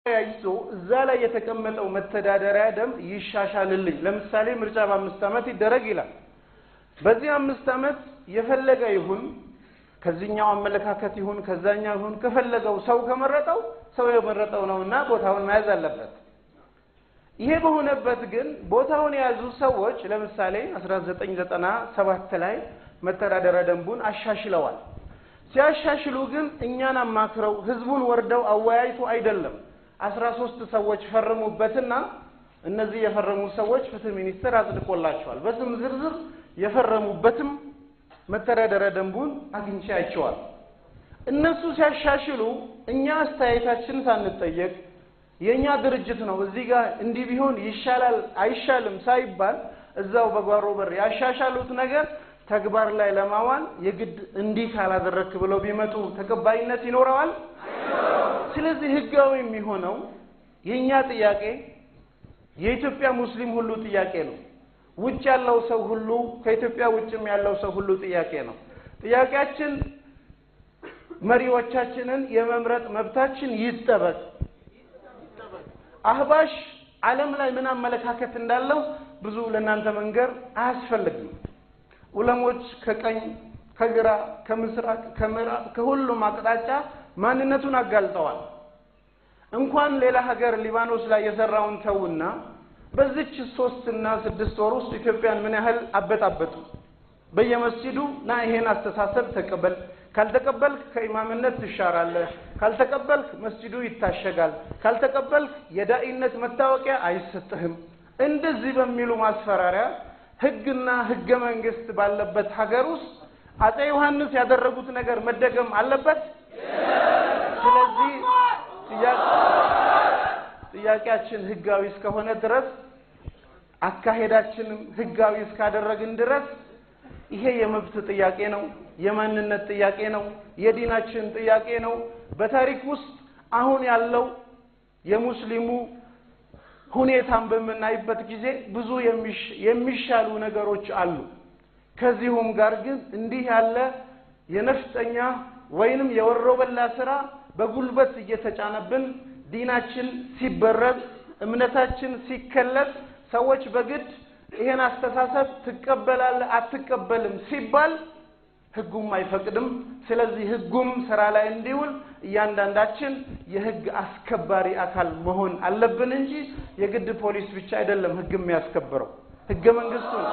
ያይዞ እዛ ላይ የተቀመጠው መተዳደሪያ ደንብ ይሻሻልልኝ። ለምሳሌ ምርጫ በአምስት ዓመት ይደረግ ይላል። በዚህ አምስት ዓመት የፈለገ ይሁን ከዚህኛው አመለካከት ይሁን ከዛኛው ይሁን ከፈለገው ሰው ከመረጠው ሰው የመረጠው ነውና ቦታውን መያዝ አለበት። ይሄ በሆነበት ግን ቦታውን የያዙ ሰዎች ለምሳሌ 1997 ላይ መተዳደሪያ ደንቡን አሻሽለዋል። ሲያሻሽሉ ግን እኛን አማክረው ህዝቡን ወርደው አወያይቶ አይደለም። አስራ ሶስት ሰዎች ፈረሙበትና እነዚህ የፈረሙ ሰዎች ፍትህ ሚኒስቴር አጽድቆላቸዋል። በስም ዝርዝር የፈረሙበትም መተዳደሪያ ደንቡን አግኝቼ አይቼዋል። እነሱ ሲያሻሽሉ እኛ አስተያየታችን ሳንጠየቅ የእኛ ድርጅት ነው እዚህ ጋር እንዲህ ቢሆን ይሻላል አይሻልም ሳይባል እዛው በጓሮ በር ያሻሻሉት ነገር ተግባር ላይ ለማዋል የግድ እንዲህ ካላደረክ ብለው ቢመጡ ተቀባይነት ይኖረዋል? ስለዚህ ህጋዊ የሚሆነው የእኛ ጥያቄ የኢትዮጵያ ሙስሊም ሁሉ ጥያቄ ነው። ውጭ ያለው ሰው ሁሉ ከኢትዮጵያ ውጭም ያለው ሰው ሁሉ ጥያቄ ነው። ጥያቄያችን መሪዎቻችንን የመምረጥ መብታችን ይጠበቅ። አህባሽ ዓለም ላይ ምን አመለካከት እንዳለው ብዙ ለእናንተ መንገር አያስፈልግም። ዑለሞች ከቀኝ ከግራ ከምስራቅ ከምዕራብ ከሁሉም አቅጣጫ ማንነቱን አጋልጠዋል። እንኳን ሌላ ሀገር ሊባኖስ ላይ የሰራውን ተውና በዚች ሶስት እና ስድስት ወር ውስጥ ኢትዮጵያን ምን ያህል አበጣበጡ። በየመስጂዱ ና ይሄን አስተሳሰብ ተቀበል፣ ካልተቀበልክ ከኢማምነት ትሻራለህ፣ ካልተቀበልክ መስጂዱ ይታሸጋል፣ ካልተቀበልክ የዳኢነት መታወቂያ አይሰጥህም። እንደዚህ በሚሉ ማስፈራሪያ ህግና ህገ መንግስት ባለበት ሀገር ውስጥ አጼ ዮሐንስ ያደረጉት ነገር መደገም አለበት። ስለዚህ ጥያቄያችን ህጋዊ እስከሆነ ድረስ አካሄዳችንም ህጋዊ እስካደረግን ድረስ ይሄ የመብት ጥያቄ ነው፣ የማንነት ጥያቄ ነው፣ የዲናችን ጥያቄ ነው። በታሪክ ውስጥ አሁን ያለው የሙስሊሙ ሁኔታን በምናይበት ጊዜ ብዙ የሚሻሉ ነገሮች አሉ። ከዚሁም ጋር ግን እንዲህ ያለ የነፍጠኛ ወይንም የወሮበላ ስራ በጉልበት እየተጫነብን ዲናችን ሲበረዝ እምነታችን ሲከለስ ሰዎች በግድ ይሄን አስተሳሰብ ትቀበላለህ አትቀበልም ሲባል ህጉም አይፈቅድም። ስለዚህ ህጉም ስራ ላይ እንዲውል እያንዳንዳችን የህግ አስከባሪ አካል መሆን አለብን እንጂ የግድ ፖሊስ ብቻ አይደለም ህግ የሚያስከብረው፣ ህገ መንግስቱ ነው።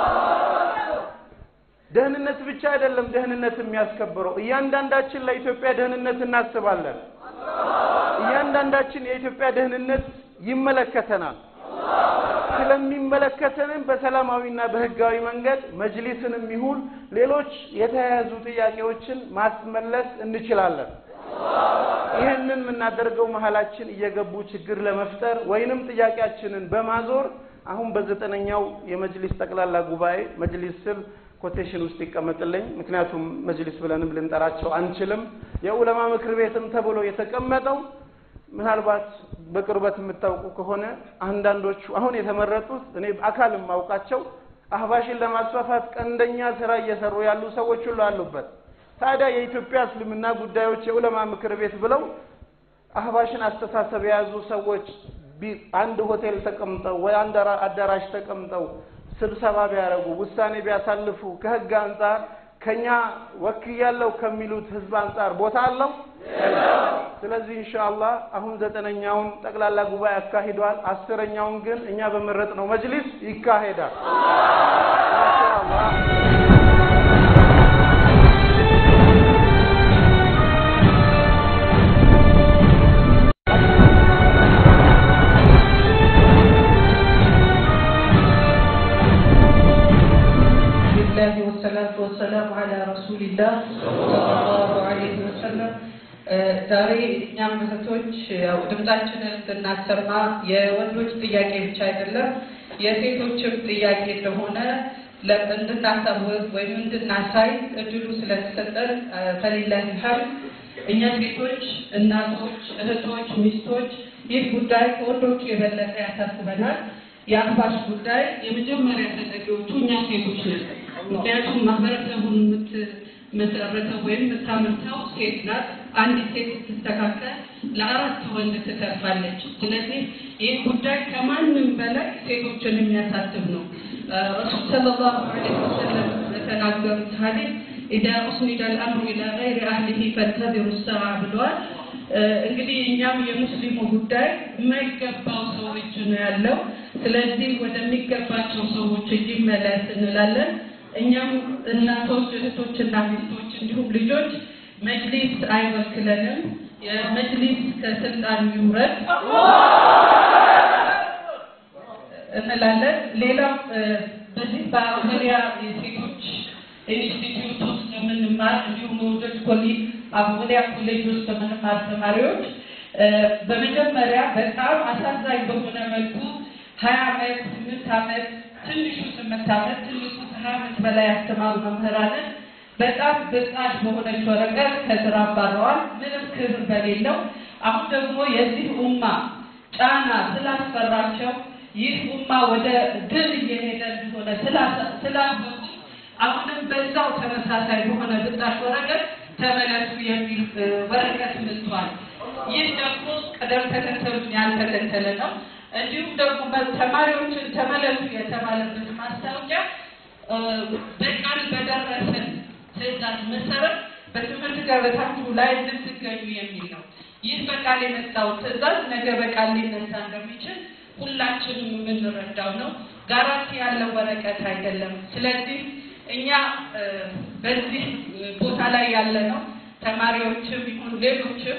ደህንነት ብቻ አይደለም ደህንነት የሚያስከብረው። እያንዳንዳችን ለኢትዮጵያ ደህንነት እናስባለን። እያንዳንዳችን የኢትዮጵያ ደህንነት ይመለከተናል። ስለሚመለከተንም በሰላማዊና በህጋዊ መንገድ መጅሊስንም ይሁን ሌሎች የተያያዙ ጥያቄዎችን ማስመለስ እንችላለን። ይህንን የምናደርገው መሀላችን እየገቡ ችግር ለመፍጠር ወይንም ጥያቄያችንን በማዞር አሁን በዘጠነኛው የመጅሊስ ጠቅላላ ጉባኤ መጅሊስ ስል ኮቴሽን ውስጥ ይቀመጥልኝ። ምክንያቱም መጅሊስ ብለንም ልንጠራቸው አንችልም። የኡለማ ምክር ቤትም ተብሎ የተቀመጠው ምናልባት በቅርበት የምታውቁ ከሆነ አንዳንዶቹ አሁን የተመረጡት እኔ አካል የማውቃቸው አህባሽን ለማስፋፋት ቀንደኛ ስራ እየሰሩ ያሉ ሰዎች ሁሉ አሉበት። ታዲያ የኢትዮጵያ እስልምና ጉዳዮች የኡለማ ምክር ቤት ብለው አህባሽን አስተሳሰብ የያዙ ሰዎች አንድ ሆቴል ተቀምጠው ወይ አንድ አዳራሽ ተቀምጠው ስብሰባ ቢያደርጉ ውሳኔ ቢያሳልፉ ከህግ አንጻር ከኛ ወክያለሁ ከሚሉት ህዝብ አንጻር ቦታ አለው? ስለዚህ ኢንሻአላህ አሁን ዘጠነኛውን ጠቅላላ ጉባኤ አካሂዷል። አስረኛውን ግን እኛ በመረጥነው መጅሊስ ይካሄዳል ኢንሻአላህ። الله والصلاة والسلام على رسول الله صلى الله عليه وسلم ዛሬ እኛም እህቶች ያው ድምጻችንን እንድናሰማ የወንዶች ጥያቄ ብቻ አይደለም የሴቶችም ጥያቄ እንደሆነ እንድናሳውቅ ወይም እንድናሳይ እድሉ ስለተሰጠን ከሌለን ሀል እኛ ሴቶች፣ እናቶች፣ እህቶች፣ ሚስቶች ይህ ጉዳይ ከወንዶቹ የበለጠ ያሳስበናል። የአህባሽ ጉዳይ የመጀመሪያ ተጠቂዎቹ እኛ ሴቶች ነን። ምክንያቱም ማህበረሰቡን የምትመሰረተው ወይም የምታመርተው ሴት ናት። አንዲት ሴት ስትስተካከል ለአራት ወንድ ትተርፋለች። ስለዚህ ይህ ጉዳይ ከማንም በላይ ሴቶችን የሚያሳስብ ነው። ረሱል ሰለላሁ ዐለይሂ ወሰለም በተናገሩት ሐዲስ ኢዛ ኡስኒደ አልአምሩ ኢላ ገይሪ አህሊሂ ፈንተዚሩ ሰዓ ብለዋል። እንግዲህ እኛም የሙስሊሙ ጉዳይ የማይገባው ሰው እጅ ነው ያለው። ስለዚህ ወደሚገባቸው ሰዎች ይመለስ እንላለን። እኛም እናቶች፣ እህቶችና ሚስቶች እንዲሁም ልጆች መጅሊስ አይወክለንም። የመጅሊስ ከስልጣን ይውረድ እንላለን። ሌላው በዚህ በአውስትራሊያ የሴቶች ኢንስቲትዩት ውስጥ የምንማር እንዲሁም ወንዶች ኮሌጅ አውስትራሊያ ኮሌጅ ውስጥ የምንማር ተማሪዎች በመጀመሪያ በጣም አሳዛኝ በሆነ መልኩ ሀያ አመት ስምንት አመት ትንሹ ስምንት አመት ትንሹ ከሀያ አመት በላይ ያስተማሩ መምህራንን በጣም ብጣሽ በሆነች ወረቀት ከስራ አባረዋል፣ ምንም ክብር በሌለው። አሁን ደግሞ የዚህ ኡማ ጫና ስላስፈራቸው ይህ ኡማ ወደ ድል እየሄደ እንደሆነ ስላወቁ አሁንም በዛው ተመሳሳይ በሆነ ብጣሽ ወረቀት ተመለሱ የሚል ወረቀት መጥቷል። ይህ ደግሞ ቅደም ተከተሉን ያልተከተለ ነው። እንዲሁም ደግሞ ተማሪዎችን ተመለሱ የተባለበት ማስታወቂያ በቃል በደረሰን ትዕዛዝ መሰረት በትምህርት ገበታችሁ ላይ እንድትገኙ የሚል ነው። ይህ በቃል የመጣው ትዕዛዝ ነገ በቃል ሊነሳ እንደሚችል ሁላችንም የምንረዳው ነው። ጋራንቲ ያለው ወረቀት አይደለም። ስለዚህ እኛ በዚህ ቦታ ላይ ያለ ነው ተማሪዎችም ይሁን ሌሎችም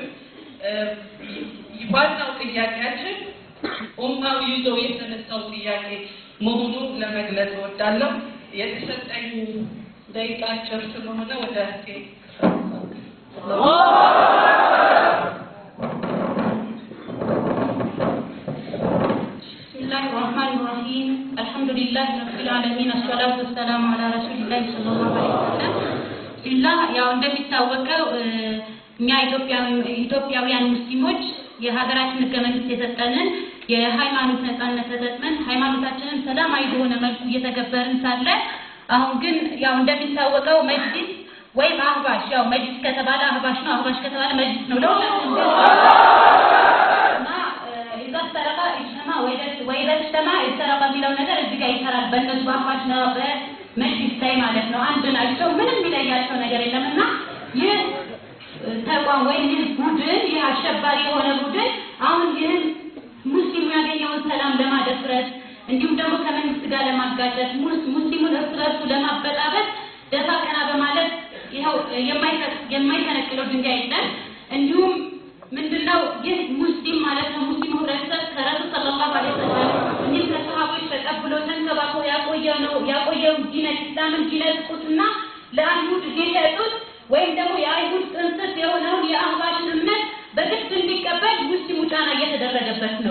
ዋናው ጥያቄያችን ኡማው ይዞ የተነሳው ጥያቄ መሆኑን ለመግለጽ እወዳለሁ። የተሰጠኝ ደቂቃ አጭር ስለሆነ ወደ بسم الله الرحمن الرحيم الحمد لله رب العالمين الصلاة والسلام على رسول الله صلى الله عليه وسلم ቢላህ ያው እንደሚታወቀው እኛ ኢትዮጵያውያን ሙስሊሞች የሀገራችን ህገ መንግስት የሰጠንን የሃይማኖት ነጻነት ተጠቅመን ሃይማኖታችንን ሰላማዊ በሆነ መልኩ እየተገበርን ሳለ አሁን ግን ያው እንደሚታወቀው መጅሊስ ወይም አህባሽ ያው መጅሊስ ከተባለ አህባሽ ነው፣ አህባሽ ከተባለ መጅሊስ ነው። ለሁላችንም እና ኢዛ ሰረቃ ኢጅተማ ወኢዛ ኢጅተማ ኢሰረቀ የሚለው ነገር እዚህ ጋር ይሰራል። በእነሱ በአህባሽ ነው በመጅሊስ ላይ ማለት ነው። አንድ ናቸው። ምንም የሚለያቸው ነገር የለም እና ይህ ተቋም ወይም ይህ ቡድን ይህ አሸባሪ የሆነ ቡድን አሁን ይህን ሙስሊሙ ያገኘውን ሰላም ለማደፍረስ እንዲሁም ደግሞ ከመንግስት ጋር ለማጋጨት ሙስሊሙን እርስ በርሱ ለማበጣበጥ ደፋ ቀና በማለት ይኸው የማይፈነቅለው ድንጋይ የለም። እንዲሁም ምንድነው ይህ ሙስሊም ማለት ነው ሙስሊሙ ህብረተሰብ ከረሱል ሰለላሁ ዐለይሂ ወሰለም እንዲሁም ከሰሃቦች ተቀብሎ ተንከባክቦ ያቆየው ነው ያቆየው ዲነ ኢስላምን ዲነ ቁትና ለአይሁድ ሊሸጡት ወይም ደግሞ የአይሁድ ጥንስስ የሆነውን የአህባሽን እምነት በግድ እንዲቀበል ሙስሊሙ ጫና እየተደረገበት ነው።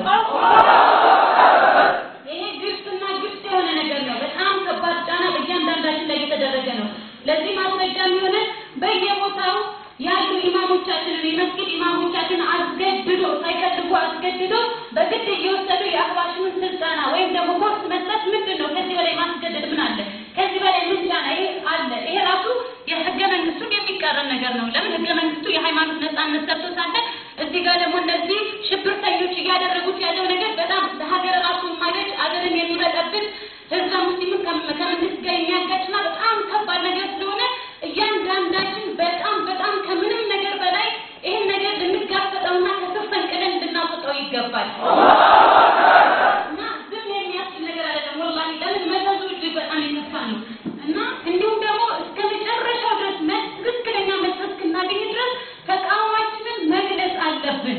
ይሄ ግልጽና ግልጽ የሆነ ነገር ነው። በጣም ከባድ ጫና በእያንዳንዳችን ላይ እየተደረገ ነው። ለዚህ ማስረጃ የሚሆነ በየቦታው ያሉ ኢማሞቻችንን የመስጊድ ኢማሞቻችን አስገድዶ ሳይፈልጉ አስገድዶ በግድ እየወሰዱ የአህባሽንን ስልጠና ወይም ደግሞ ኮርስ መስጠት ምንድን ነው? ከዚህ በላይ ማስገደድ ምን አለ? ከዚህ በላይ ምን ጫና ይሄ አለ? ይሄ ራሱ የህገ መንግስቱን የሚቃረን ነገር ነው። ለምን ህገ መንግስቱ የሃይማኖት ነጻነት ሰጥቶ ሳለ እዚህ ጋር ደግሞ እነዚህ ሽብርተኞች እያደረጉት ያለው ነገር በጣም ለሀገር ራሱ የማይበጅ አገርን የሚበጠብጥ ህዝበ ሙስሊምን ከመንግስት ጋር የሚያጋጭና በጣም ከባድ ነገር ስለሆነ እያንዳንዳችን በጣም በጣም ከምንም ነገር በላይ ይህን ነገር ልንጋፈጠውና ከስር ፈንቅለን ልናወጣው ይገባል እና ዝም የሚያስችል ነገር አይደለም። ወላሂ ለምን መዘዙ እጅግ በጣም የከፋ ነው እና እንዲሁም ደግሞ እስከ መጨረሻው ድረስ ትክክለኛ መልስ እስክናገኝ ድረስ ተቃውሟችንን መግለጽ አለብን።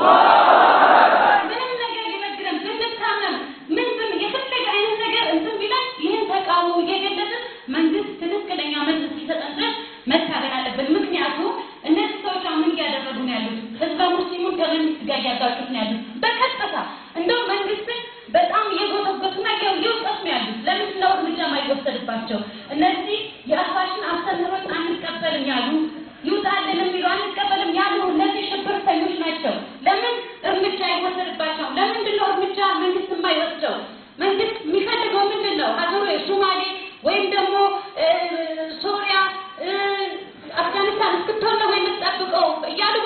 ምንም ነገር ሊበግረን ብንታመም ምን ብን የፈለገ አይነት ነገር እንትን ቢለን ይህን ተቃውሞ እየገለጽን መንግስት ትክክለኛ መልስ እስኪሰጠን ድረስ መታገል አለብን። ምክንያቱም እነዚህ ሰዎች አሁን ምን እያደረጉ ነው ያሉት? ህዝበ ሙስሊሙን ከመንግስት ጋር እያጋጩት ነው ያሉት በቀጥታ እንደው መንግስትን በጣም እየጎተጎቱና እየወቀሱ ነው ያሉት። ለምንድን ነው እርምጃ የማይወሰድባቸው? እነዚህ የአህባሽን አስተምህሮት አንቀበልም ያሉ ይውጣልን የሚሉ አንቀበልም ያሉ እነዚህ ሽብርተኞች ናቸው። ለምን እርምጃ አይወሰድባቸውም? ለምንድን ነው እርምጃ መንግስት የማይወስደው? መንግስት የሚፈልገው ምንድን ነው? ሀገሩ ሶማሌ ወይም ደግሞ ሶሪያ፣ አፍጋኒስታን እስክትሆን ነው የምትጠብቀው እያሉ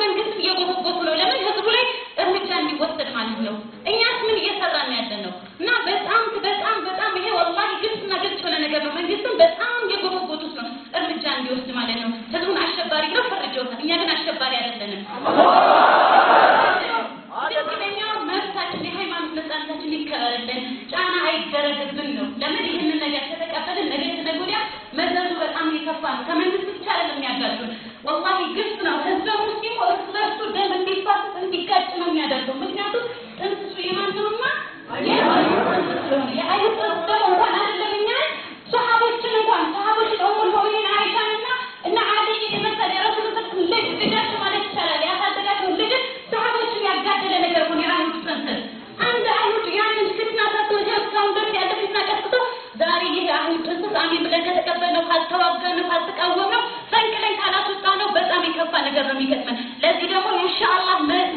ሙስሊሙ እርስ በርሱ ደም እንዲፋሰስ እንዲጋጭ ነው የሚያደርገው። ምክንያቱም ጥንስሱ የማን ነውና የአይሁድ ጥንስስ ስለሆነ የአይሁድ ጥንስስ ደግሞ እንኳን አይደለም እኛ ሰሃቦችን እንኳን ሰሃቦች ኡሙል ሙእሚኒን አይሻንና እና አልይ የመሰለ የረሱል ልጅ ልጃቸው ማለት ይቻላል ያሳደጋቸው ልጅ ሰሃቦችን ያጋደለ ነገር ነው የአይሁድ ጥንስስ። አንድ አይሁድ ያንን ፊትና ሰጥቶ እስካሁን ድረስ ያለ ፊትና ቀጥቶ ዛሬ ይህ የአይሁድ ጥንስስ አሜን ብለን ከተቀበልነው ካልተዋጋነው ካልተቃወምነው ፈንቅለን ካላስወጣነው በጣም የከፋ ነገር ነው የሚገጥመን። ለዚህ ደግሞ ኢንሻአላህ